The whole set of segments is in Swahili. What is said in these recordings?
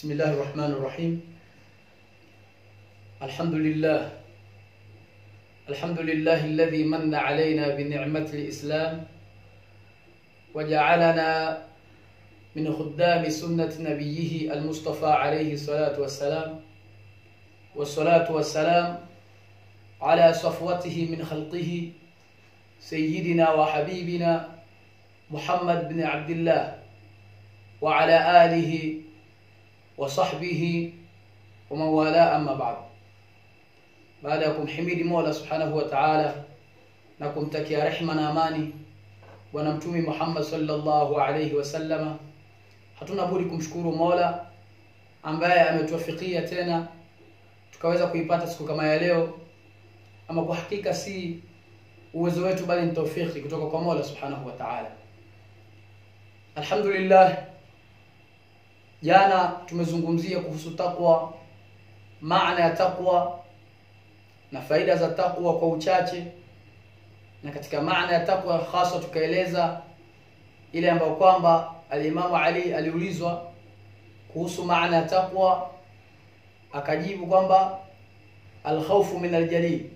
بسم الله الرحمن الرحيم الحمد لله الحمد لله الذي من علينا بنعمة الإسلام وجعلنا من خدام سنة نبيه المصطفى عليه الصلاة والسلام والصلاة والسلام على صفوته من خلقه سيدنا وحبيبنا محمد بن عبد الله وعلى آله وصحبه ومن والاه أما بعد baada ya kumhimidi Mola Subhanahu wa Ta'ala na kumtakia rehma na amani bwana mtume Muhammad sallallahu alayhi wasallama, hatuna budi kumshukuru Mola ambaye ametuwafikia tena tukaweza kuipata siku kama ya leo. Ama kwa hakika si uwezo wetu, bali ni taufiki kutoka kwa Mola Subhanahu wa Ta'ala. Alhamdulillah, jana tumezungumzia kuhusu takwa, maana ya takwa na faida za takwa kwa uchache, na katika maana ya takwa hasa tukaeleza ile ambayo kwamba alimamu Ali aliulizwa kuhusu maana ya takwa, akajibu kwamba alkhawfu min aljalil,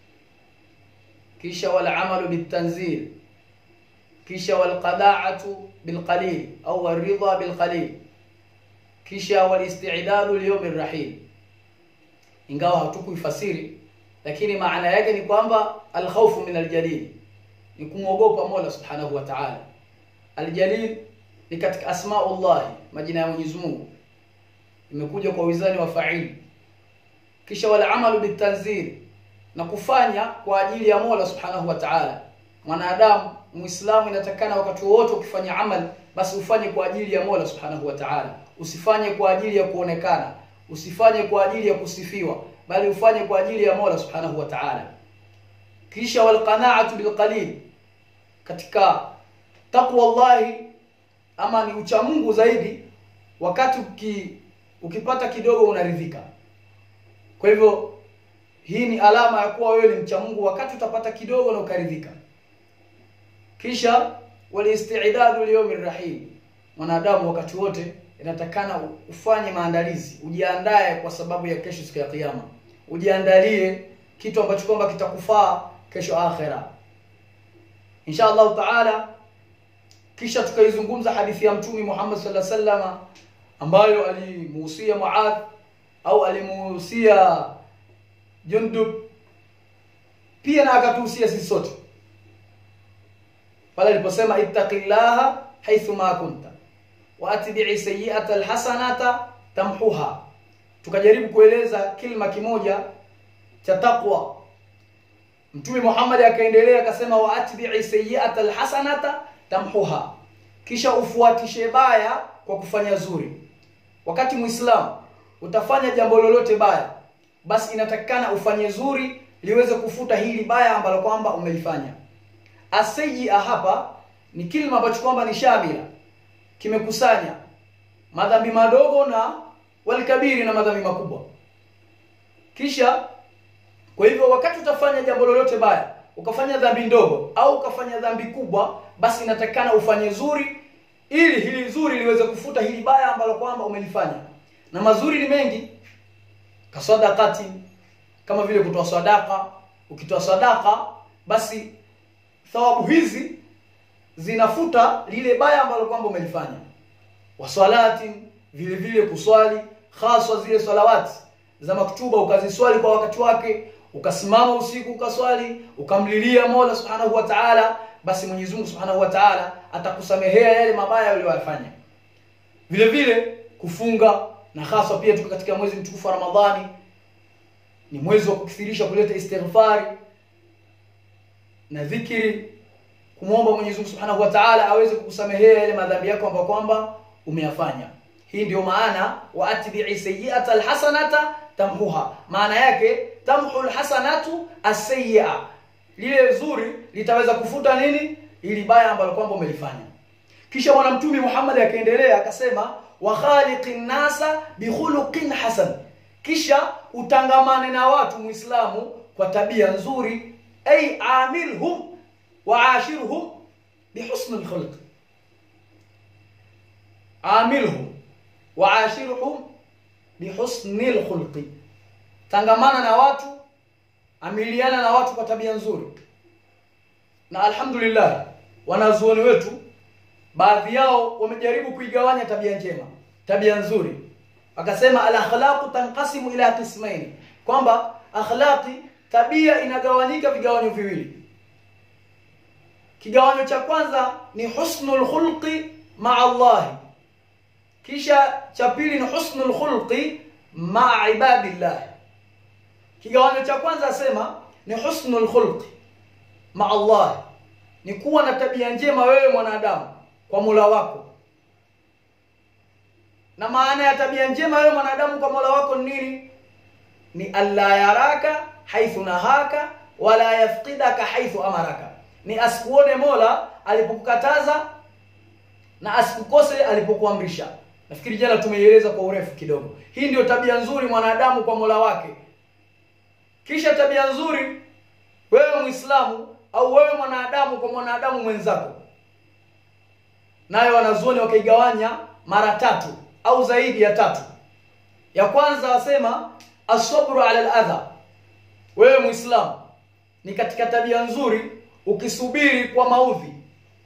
kisha walamalu bitanzil, kisha walqadaatu bilqalil au waridha bilqalil, kisha walistidadu liyaumi rrahil. Ingawa hatukuifasiri lakini maana yake ni kwamba alkhawfu min aljalil ni kumwogopa Mola subhanahu wa ta'ala. Aljalil ni katika asmaullah, majina ya Mwenyezi Mungu, imekuja kwa wizani wa fa'il. Kisha wal amalu bitanzil, na kufanya kwa ajili ya Mola subhanahu wa ta'ala. Mwanadamu Muislamu inatakana wakati wote ukifanya amal, basi ufanye kwa ajili ya Mola subhanahu wa ta'ala, usifanye kwa ajili ya kuonekana, usifanye kwa ajili ya kusifiwa bali ufanye kwa ajili ya Mola Subhanahu wa Ta'ala. Kisha walqanaatu bilqalil, katika taqwa Allahi ama ni ucha Mungu zaidi, wakati uki, ukipata kidogo unaridhika. Kwa hivyo hii ni alama ya kuwa wewe ni mcha Mungu wakati utapata kidogo na ukaridhika. Kisha walistidadu liyaumi rahim, mwanadamu wakati wote inatakana ufanye maandalizi, ujiandae kwa sababu ya kesho, siku ya Kiyama. Ujiandalie kitu ambacho kwamba kitakufaa kesho akhera, insha Allahu taala. Kisha tukaizungumza hadithi ya Mtume Muhammad sallallahu alaihi wasallam ambayo alimuhusia Muadh au alimuhusia Jundub, pia na akatuhusia sisi sote pale aliposema ittaqillaha haithu ma kunta waatbi'i sayyi'ata alhasanata tamhuha. Tukajaribu kueleza kilima kimoja cha taqwa. Mtume Muhammad akaendelea akasema, waatbi'i sayyi'ata alhasanata tamhuha, kisha ufuatishe baya kwa kufanya zuri. Wakati Muislamu utafanya jambo lolote baya, basi inatakikana ufanye zuri liweze kufuta hili baya ambalo kwamba umelifanya. Asayyi'a hapa ni kilima ambacho kwamba ni shamila kimekusanya madhambi madogo na walikabiri na madhambi makubwa. Kisha kwa hivyo, wakati utafanya jambo lolote baya, ukafanya dhambi ndogo au ukafanya dhambi kubwa, basi inatakikana ufanye zuri, ili hili zuri liweze kufuta hili baya ambalo kwamba umelifanya. Na mazuri ni mengi, kasadakati, kama vile kutoa sadaka. Ukitoa sadaka, basi thawabu hizi zinafuta lile baya ambalo kwamba umelifanya. Waswalati, vile vile kuswali, haswa zile salawati za maktuba, ukaziswali kwa wakati wake, ukasimama usiku ukaswali, ukamlilia Mola Subhanahu wa Ta'ala, basi Mwenyezi Mungu Subhanahu wa Ta'ala atakusamehea yale mabaya uliyoyafanya. Vile vile kufunga, na haswa pia tuko katika mwezi mtukufu wa Ramadhani, ni mwezi wa kukithirisha kuleta istighfari na dhikiri kumwomba Mwenyezi Mungu Subhanahu wa Ta'ala aweze kukusamehea yale madhambi yako ambayo kwamba umeyafanya. Hii ndio maana wa atbi'i sayyi'ata alhasanata tamhuha, maana yake tamhu alhasanatu as-sayyi'a, lile zuri litaweza kufuta nini, ili baya ambalo kwamba umelifanya. Kisha bwana Mtume Muhammad akaendelea akasema, wa khaliqin nasa bi khuluqin hasan, kisha utangamane na watu Muislamu kwa tabia nzuri, ay amilhum waashirhum bihusni lkhulq, amilhum waashirhum bihusnil khulqi tangamana na watu amiliana na watu kwa tabia nzuri na alhamdulillah wanazuoni wetu baadhi yao wamejaribu kuigawanya tabia njema tabia nzuri wakasema al akhlaqu tanqasimu ila qismaini kwamba akhlaqi tabia inagawanyika vigawanyo viwili kigawanyo cha kwanza ni husnul khulqi maa Allah kisha cha pili ni husnul khulqi maa ibadillah kigawanyo cha kwanza asema ni husnul khulqi maa Allah ni kuwa na tabia njema wewe mwanadamu kwa Mola wako na maana ya tabia njema wewe mwanadamu kwa Mola wako ni nini ni alla yaraka haithu nahaka wala yafqidaka haithu amaraka ni asikuone Mola alipokukataza na asikukose alipokuamrisha nafikiri jana tumeieleza kwa urefu kidogo hii ndio tabia nzuri mwanadamu kwa Mola wake kisha tabia nzuri wewe Muislamu au wewe mwanadamu kwa mwanadamu mwenzako nayo wanazuoni wakaigawanya mara tatu au zaidi ya tatu ya kwanza wasema asabru ala aladha wewe muislamu ni katika tabia nzuri ukisubiri kwa maudhi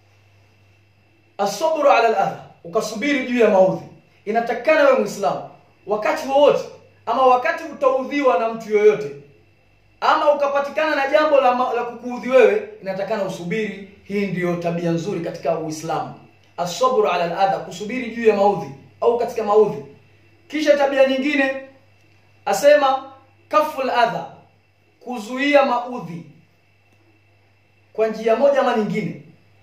asabru ala aladha ukasubiri juu ya maudhi inatakikana wewe muislamu wakati wowote ama wakati utaudhiwa na mtu yoyote ama ukapatikana na jambo la, la kukuudhi wewe inatakana usubiri hii ndiyo tabia nzuri katika uislamu asabru ala aladha kusubiri juu ya maudhi au katika maudhi kisha tabia nyingine asema kaful adha kuzuia maudhi kwa njia moja ama nyingine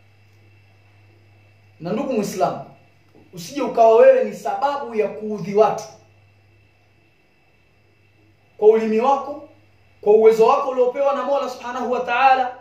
na ndugu muislamu usije ukawa wewe ni sababu ya kuudhi watu kwa ulimi wako kwa uwezo wako uliopewa na Mola Subhanahu wa Ta'ala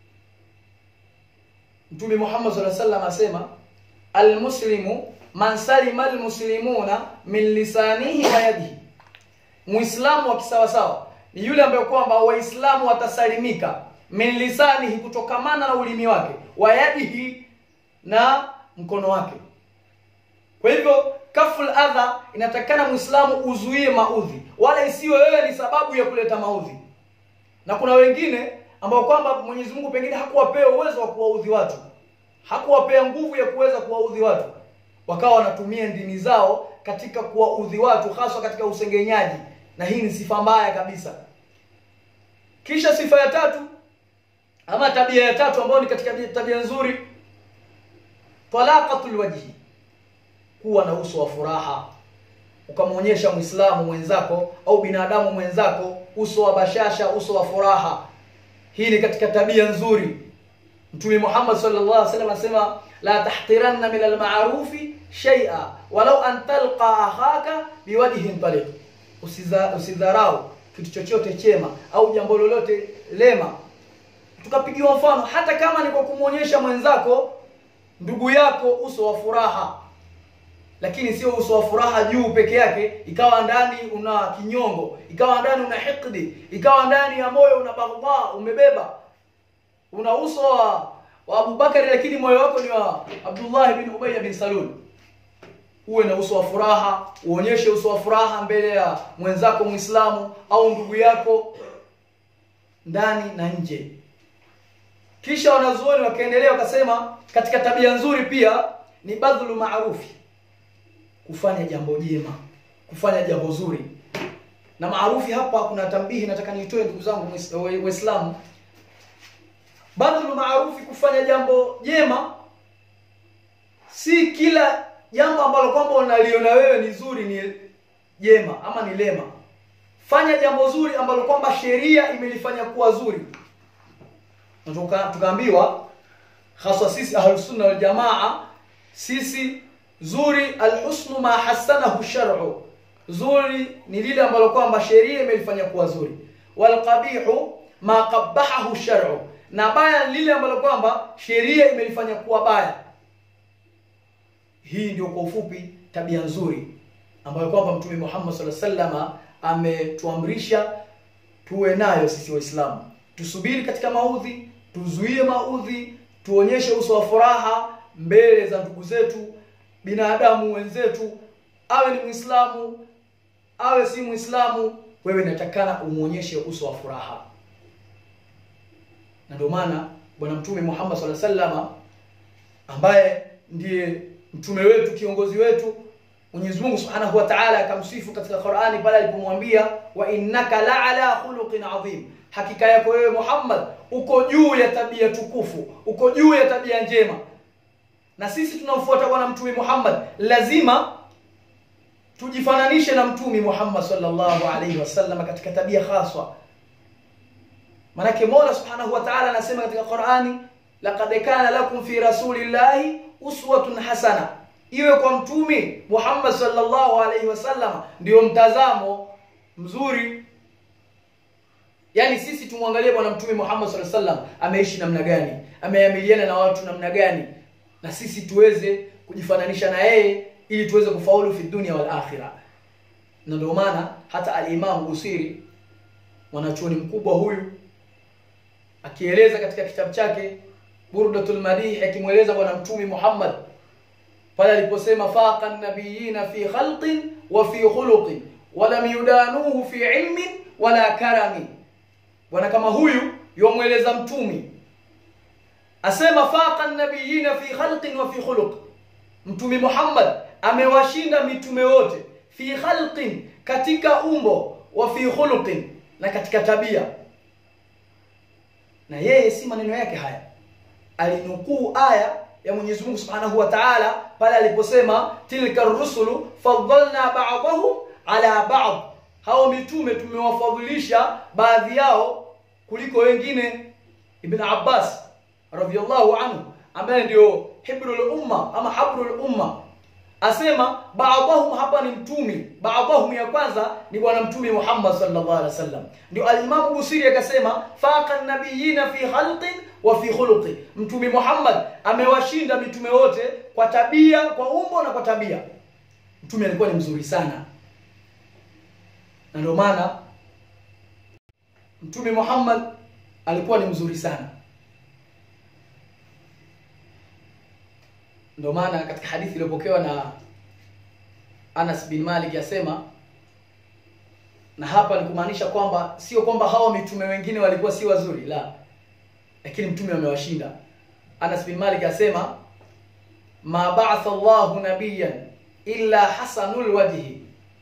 Mtume Muhammad sallallahu alaihi wasallam asema almuslimu man salima almuslimuna min lisanihi wa yadihi Muislamu wa kisawasawa ni yule ambaye kwamba waislamu watasalimika min lisanihi kutokamana na ulimi wake wa yadihi na mkono wake kwa hivyo kaful adha inatakana muislamu uzuie maudhi wala isiwe wewe ni sababu ya kuleta maudhi na kuna wengine ambao kwamba Mwenyezi Mungu pengine hakuwapea uwezo wa kuwaudhi watu hakuwapea nguvu ya kuweza kuwaudhi watu wakawa wanatumia ndimi zao katika kuwaudhi watu haswa katika usengenyaji na hii ni sifa mbaya kabisa kisha sifa ya tatu ama tabia ya tatu ambayo ni katika tabia nzuri talaqatul wajhi kuwa na uso wa furaha ukamwonyesha muislamu mwenzako au binadamu mwenzako uso wa bashasha uso wa furaha hii ni katika tabia nzuri mtume Muhammad sallallahu alaihi wasallam anasema la tahtiranna min alma'rufi shay'a walau an talqa akhaka biwajhin taliq usiza usidharau kitu chochote chema au jambo lolote lema tukapigiwa mfano hata kama ni kwa kumwonyesha mwenzako ndugu yako uso wa furaha lakini sio uso wa furaha juu peke yake ikawa ndani una kinyongo ikawa ndani una hikdi ikawa ndani ya moyo una baghdha umebeba una uso wa, wa Abubakari lakini moyo wako ni wa Abdullah bin Ubay bin Salul uwe na uso wa furaha uonyeshe uso wa furaha mbele ya mwenzako Muislamu au ndugu yako ndani na nje kisha wanazuoni wakaendelea wakasema katika tabia nzuri pia ni badhlu maarufi kufanya jambo jema kufanya jambo zuri na maarufi hapa kuna tambihi nataka nitoe ndugu zangu waislamu badhlu maarufi kufanya jambo jema si kila jambo ambalo kwamba unaliona wewe ni zuri ni jema ama ni lema fanya jambo zuri ambalo kwamba sheria imelifanya kuwa zuri tuka tukaambiwa hasa sisi ahlus sunna wal jamaa sisi zuri alhusnu ma hasanahu shar'u zuri ni lile ambalo kwamba sheria imelifanya kuwa zuri walqabihu ma qabbahahu shar'u na baya ni lile ambalo kwamba sheria imelifanya kuwa baya hii ndio kwa ufupi tabia nzuri ambayo kwamba mtume Muhammad sallallahu alaihi wasallam ametuamrisha tuwe nayo sisi waislamu tusubiri katika maudhi tuzuie maudhi tuonyeshe uso wa furaha mbele za ndugu zetu binadamu wenzetu awe ni muislamu awe si muislamu wewe inatakana umuonyeshe uso wa furaha na ndio maana bwana mtume Muhammad sallallahu alaihi wasallam ambaye ndiye mtume wetu kiongozi wetu Mwenyezi Mungu Subhanahu wa Ta'ala akamsifu katika Qur'ani pale alipomwambia wa innaka la'ala khuluqin adhim hakika yako wewe Muhammad uko juu ya tabia tukufu uko juu ya tabia njema na sisi tunaofuata bwana mtume Muhammad lazima tujifananishe na mtume Muhammad sallallahu alaihi wasallam katika tabia haswa manake Mola Subhanahu wa Ta'ala anasema katika Qur'ani laqad kana lakum fi rasulillahi uswatun hasana iwe kwa mtume Muhammad sallallahu alaihi wasallam ndio mtazamo mzuri yani sisi tumwangalie bwana mtume Muhammad sallallahu alaihi wasallam ameishi namna gani ameamiliana na watu namna gani na sisi tuweze kujifananisha na yeye ili tuweze kufaulu fi dunia wal akhirah na ndio maana hata al-Imam Busiri mwanachuoni mkubwa huyu akieleza katika kitabu chake Burdatul Madih akimweleza bwana mtume Muhammad pale aliposema faqa nabiyina fi khalqin wa fi khuluqin wa lam yudanuhu fi ilmin wala karami bwana kama huyu yomweleza mtume asema faqa nabiyina fi khalqin wa fi khuluq mtume Muhammad amewashinda mitume wote fi khalqin katika umbo wa fi khuluqin na katika tabia na yeye si maneno yake haya alinukuu aya ya Mwenyezi Mungu Subhanahu wa Ta'ala pale aliposema tilka rusulu faddalna ba'dahum ala ba'd hao mitume tumewafadhilisha baadhi yao kuliko wengine Ibn Abbas radhiyallahu anhu ambaye ndio hibrul umma ama habrul umma asema baadhahum hapa ni mtumi baadhahum ya kwanza ni bwana mtume Muhammad sallallahu alaihi wasallam ndio al-Imam Busiri akasema faqa nabiyina fi khalqin wa fi khuluqi mtume Muhammad amewashinda mitume wote kwa tabia kwa umbo na kwa tabia mtume alikuwa ni mzuri sana na ndio maana mtume Muhammad alikuwa ni mzuri sana ndio maana katika hadithi iliyopokewa na Anas bin Malik yasema na hapa ni kumaanisha kwamba sio kwamba hawa mitume wengine walikuwa si wazuri la lakini mtume amewashinda Anas bin Malik asema ma ba'atha Allahu nabiyyan illa hasanul wajhi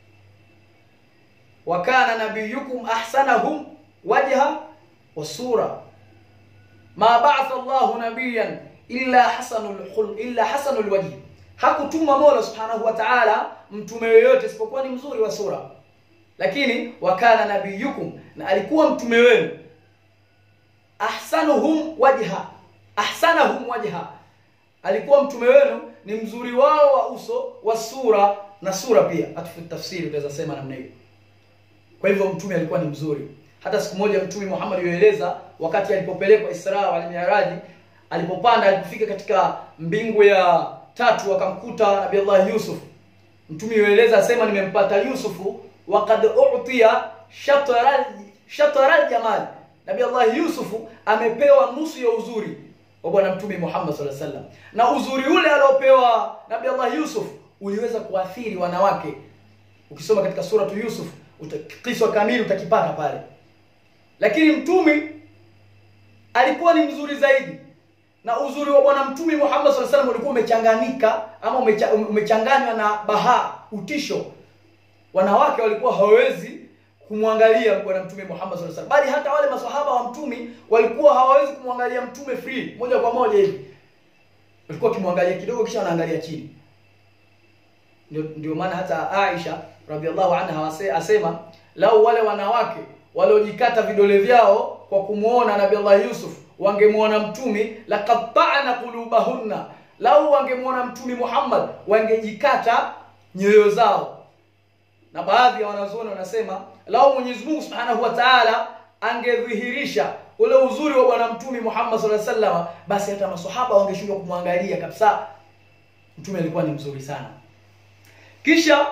wa kana nabiyukum ahsanahum wajha wa sura ma ba'atha Allahu nabiyyan illa hasanul khul illa hasanul wajhi hakutuma Mola Subhanahu wa Ta'ala mtume yoyote isipokuwa ni mzuri wa sura lakini wakana nabiyukum na alikuwa mtume wenu ahsanuhum wajha ahsanahum wajha alikuwa mtume wenu ni mzuri wao wa uso wa sura na sura pia hata tafsiri utaweza sema namna hiyo kwa hivyo mtume alikuwa ni mzuri hata siku moja mtume Muhammad yueleza wakati alipopelekwa Isra wal Mi'raj alipopanda alipofika katika mbingu ya tatu akamkuta Nabii Allah Yusuf mtume yueleza asema nimempata Yusufu waqad u'tiya shatara shatara jamal Nabii Allah Yusufu amepewa nusu ya uzuri wa bwana mtume Muhammad sallallahu alaihi wasallam na uzuri ule aliopewa Nabii Allah Yusuf uliweza kuathiri wanawake ukisoma katika suratu Yusuf utakiswa kamili utakipata pale lakini mtume alikuwa ni mzuri zaidi na uzuri wa bwana mtume Muhammad sallallahu alaihi wasallam ulikuwa umechanganika ama umecha, umechanganywa na baha utisho wanawake walikuwa hawawezi kumwangalia bwana mtume Muhammad sallallahu alaihi wasallam bali hata wale maswahaba wa mtume walikuwa hawawezi kumwangalia mtume free moja kwa moja hivi walikuwa kimwangalia kidogo kisha wanaangalia chini ndio ndio maana hata Aisha radhiallahu anha asema lau wale wanawake waliojikata vidole vyao kwa kumuona Nabii Allah Yusuf wangemuona mtume laqatta'na qulubahunna lau wangemuona mtume Muhammad wangejikata nyoyo zao na baadhi ya wanazuoni wanasema lau Mwenyezi Mungu Subhanahu wa Ta'ala angedhihirisha ule uzuri wa bwana mtume Muhammad sallallahu alaihi wasallam basi hata maswahaba wangeshindwa kumwangalia kabisa mtume alikuwa ni mzuri sana kisha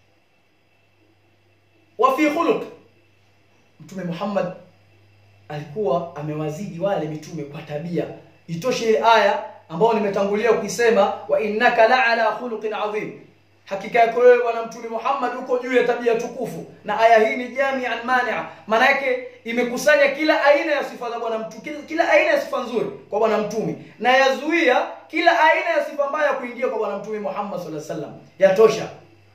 wa fi khuluq mtume Muhammad alikuwa amewazidi wale mitume kwa tabia itoshe ile aya ambayo nimetangulia kuisema wa innaka la'ala khuluqin adhim hakika yako wewe bwana mtume Muhammad uko juu ya tabia tukufu na aya hii ni jami'an mani'a maana yake imekusanya kila aina ya sifa za bwana mtume kila, kila aina ya sifa nzuri kwa bwana mtume na yazuia kila aina ya sifa mbaya kuingia kwa bwana mtume Muhammad sallallahu alaihi wasallam yatosha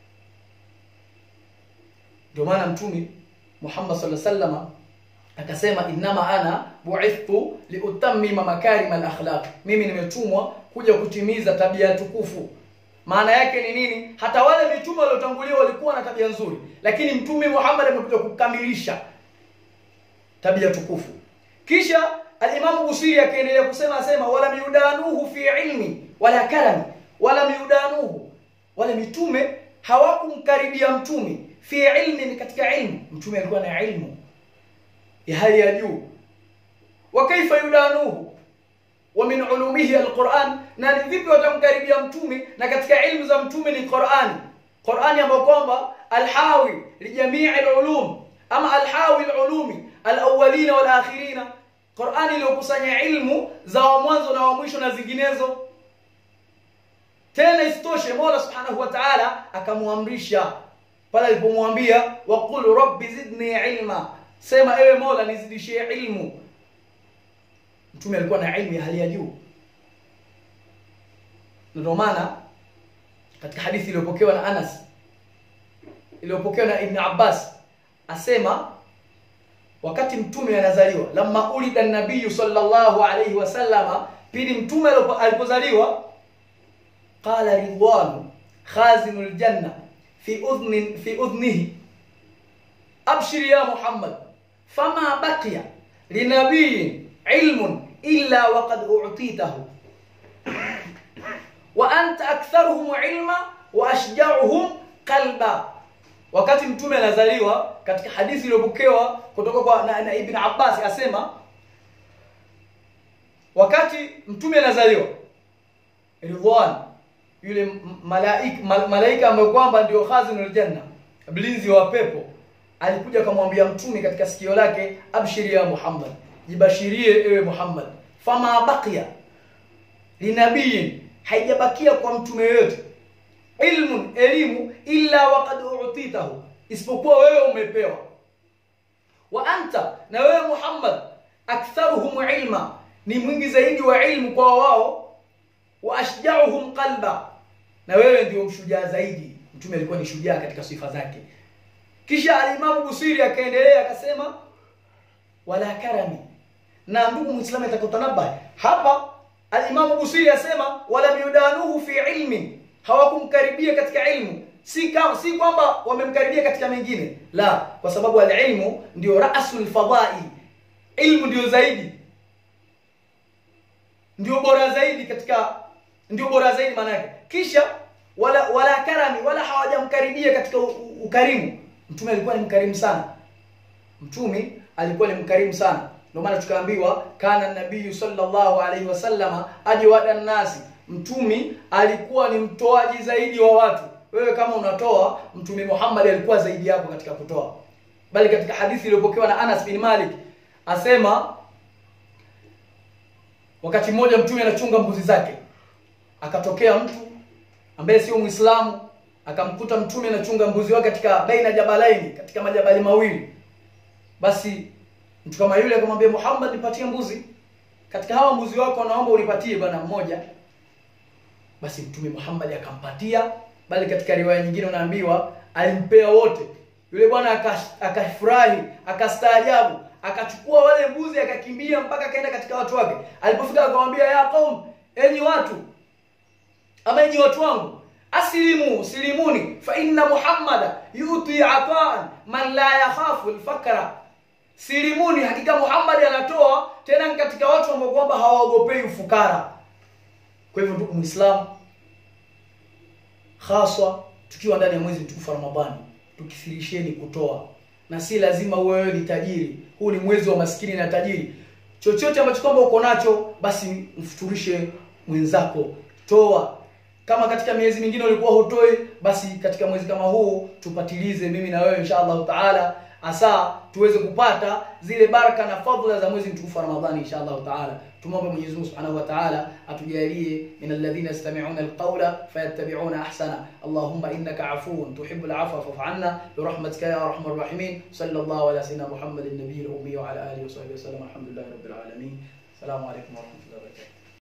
ndio maana mtume Muhammad sallallahu alaihi wasallam akasema innama ana bu'ithtu liutammima makarim al-akhlaq mimi nimetumwa kuja kutimiza tabia tukufu maana yake ni nini hata wale mitume waliotangulia walikuwa na tabia nzuri lakini mtume Muhammad amekuja kukamilisha tabia tukufu kisha al-Imam Busiri akaendelea kusema asema wala miudanuhu fi ilmi wala kalami wala miudanuhu wala mitume hawakumkaribia mtume fi ilmi ni katika ilmu mtume alikuwa na ilmu ya hali ya juu wa kaifa yudanuhu wa min ulumihi alquran na ni vipi watamkaribia mtume na katika ilmu za mtume ni Qur'ani Qur'ani ambayo kwamba alhawi lijamii alulum ama alhawi alulumi alawwalina walakhirina Qur'ani iliyokusanya ilmu za wa mwanzo na wa mwisho na zinginezo tena isitoshe Mola Subhanahu wa Ta'ala akamwamrisha pale alipomwambia waqul rabbi zidni ilma sema ewe Mola nizidishie ilmu mtume alikuwa na ilmu ya hali ya juu ndio maana katika hadithi iliyopokewa na Anas iliyopokewa na Ibn Abbas asema wakati mtume anazaliwa lamma ulida nabii sallallahu alayhi wasallama pili mtume alipozaliwa qala ridwan khazinul janna fi udhni fi udhnihi abshir ya muhammad fama baqiya linabiyin ilmun illa waqad u'titahu wa anta aktharuhum ilma wa ashja'uhum qalba wakati mtume anazaliwa katika hadithi iliyopokewa kutoka kwa na, na Ibn Abbas asema wakati mtume anazaliwa Ridwan yule malaika mal, malaika ambaye kwamba ndio khazinul janna mlinzi wa pepo alikuja akamwambia mtume katika sikio lake abshiri ya Muhammad jibashirie ewe Muhammad fama baqiya linabiyin haijabakia kwa mtume yote ilmun elimu illa waqad u'titahu isipokuwa wewe umepewa wa anta na wewe Muhammad aktharuhum ilma ni mwingi zaidi wa ilmu kwa wao wa ashja'uhum qalba na wewe ndio mshujaa zaidi mtume alikuwa ni shujaa katika sifa zake kisha alimamu Busiri akaendelea akasema wala karami na ndugu muislamu atakutanabai hapa alimamu Busiri asema wala miudanuhu fi ilmi hawakumkaribia katika ilmu si kama si kwamba wamemkaribia katika mengine la kwa sababu alilmu ndio rasul fadai ilmu ndio zaidi ndio bora zaidi katika ndio bora zaidi maana yake kisha wala wala karami wala hawajamkaribia katika ukarimu mtume alikuwa ni mkarimu sana mtume alikuwa ni mkarimu sana ndio maana tukaambiwa kana nabii sallallahu alaihi wasallama ajwada nasi mtumi alikuwa ni mtoaji zaidi wa watu wewe kama unatoa mtume Muhammad alikuwa zaidi yako katika kutoa bali katika hadithi iliyopokewa na Anas bin Malik asema wakati mmoja mtume anachunga mbuzi zake akatokea mtu ambaye sio Muislamu akamkuta mtume anachunga mbuzi wake katika baina jabalaini katika majabali mawili basi mtu kama yule akamwambia Muhammad nipatie mbuzi katika hawa mbuzi wako naomba unipatie bwana mmoja basi mtume Muhammad akampatia bali katika riwaya nyingine unaambiwa alimpea wote yule bwana akafurahi akastaajabu akachukua wale mbuzi akakimbia mpaka akaenda katika watu wake alipofika akamwambia ya qaum enyi watu ama enyi watu wangu aslimu silimuni fa inna muhammada yuti ataan man la yakhafu alfakra silimuni hakika muhammad anatoa tena katika watu ambao kwamba hawaogopei ufukara kwa hivyo ndugu muislamu haswa tukiwa ndani ya mwezi mtukufu Ramadhani tukithirisheni kutoa na si lazima wewe ni tajiri huu ni mwezi wa maskini na tajiri chochote ambacho kwamba uko nacho basi mfuturishe mwenzako toa kama katika miezi mingine ulikuwa hutoi basi katika mwezi kama huu tupatilize mimi na wewe insha Allah taala hasa tuweze kupata zile baraka na fadhila za mwezi mtukufu wa Ramadhani insha Allah taala. Tumwombe Mwenyezi Mungu Subhanahu wa Ta'ala atujalie min alladhina yastami'una alqawla fayattabi'una ahsana. Allahumma innaka afuwun tuhibbul afwa fa'fu 'anna bi rahmatika ya arhamar rahimin. Sallallahu ala sayyidina Muhammadin nabiyil ummi wa ala alihi wa sahbihi wa sallam. Alhamdulillahi rabbil alamin. Assalamu alaykum wa rahmatullahi wa barakatuh.